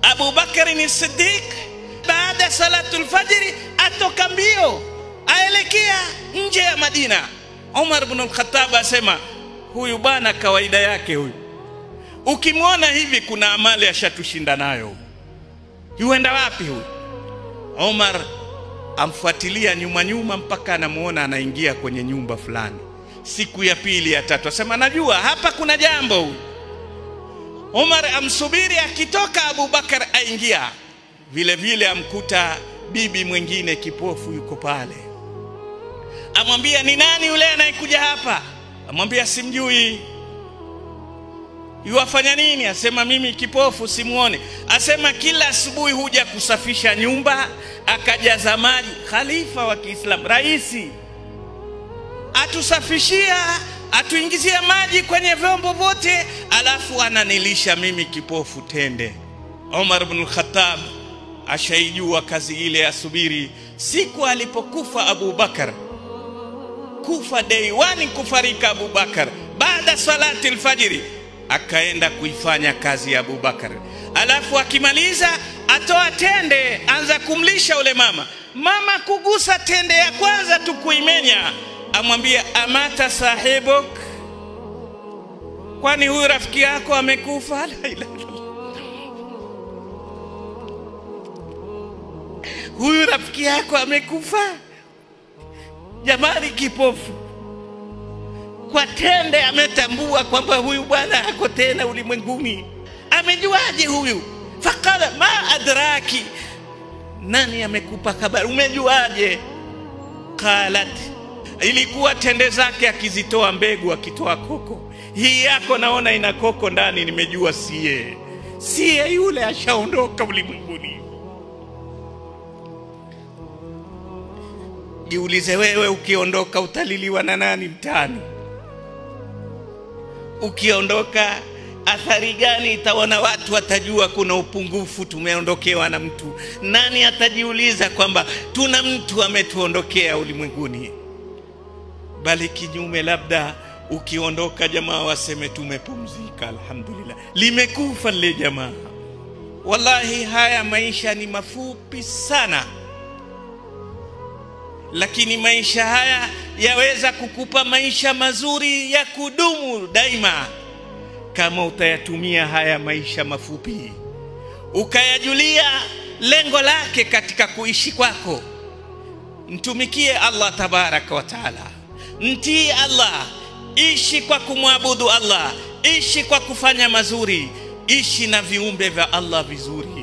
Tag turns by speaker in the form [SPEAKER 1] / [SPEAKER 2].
[SPEAKER 1] Abu Bakari ni Siddiq baada ya salatul fajri atoka mbio aelekea nje ya Madina. Umar ibn al-Khattab asema huyu bwana kawaida yake huyu, ukimwona hivi kuna amali ashatushinda nayo. Yuenda wapi huyu? Umar amfuatilia nyuma nyuma mpaka anamuona anaingia kwenye nyumba fulani. Siku ya pili ya tatu asema najua hapa kuna jambo huyu. Umar amsubiri akitoka, Abu Bakar aingia vile vile, amkuta bibi mwingine kipofu yuko pale, amwambia ni nani yule anayekuja hapa? Amwambia simjui. Yuwafanya nini? Asema mimi kipofu simuone. Asema kila asubuhi huja kusafisha nyumba, akajaza maji. Khalifa wa Kiislamu, raisi, atusafishia atuingizia maji kwenye vyombo vyote, alafu ananilisha mimi kipofu tende. Umar ibn Khattab ashaijua kazi ile, asubiri siku alipokufa Abu Bakar, kufa day one, kufarika Abu Bakar baada salati alfajiri, akaenda kuifanya kazi ya Abu Bakar, alafu akimaliza atoa tende, anza kumlisha ule mama. Mama kugusa tende ya kwanza tu kuimenya amwambia amata sahibuk, kwani huyu rafiki yako amekufa? La ilaha illallah. Huyu rafiki yako amekufa? Jamani, kipofu kwa tende ametambua kwamba huyu bwana hako tena ulimwenguni. Amejuaje huyu? Fakala ma adraki, nani amekupa habari? Umejuaje? qalat ilikuwa tende zake akizitoa mbegu, akitoa koko. Hii yako naona ina koko ndani, nimejua siye siye, yule ashaondoka ulimwenguni. Jiulize wewe, ukiondoka utaliliwa na nani mtaani? Ukiondoka athari gani itaona? Watu watajua kuna upungufu, tumeondokewa na mtu. Nani atajiuliza kwamba tuna mtu ametuondokea ulimwenguni? bali kinyume, labda ukiondoka jamaa waseme tumepumzika, alhamdulillah, limekufa lile jamaa. Wallahi, haya maisha ni mafupi sana, lakini maisha haya yaweza kukupa maisha mazuri ya kudumu daima, kama utayatumia haya maisha mafupi ukayajulia lengo lake katika kuishi kwako. Mtumikie Allah tabaraka wa taala Mtii Allah, ishi kwa kumwabudu Allah, ishi kwa kufanya mazuri, ishi na viumbe vya Allah vizuri.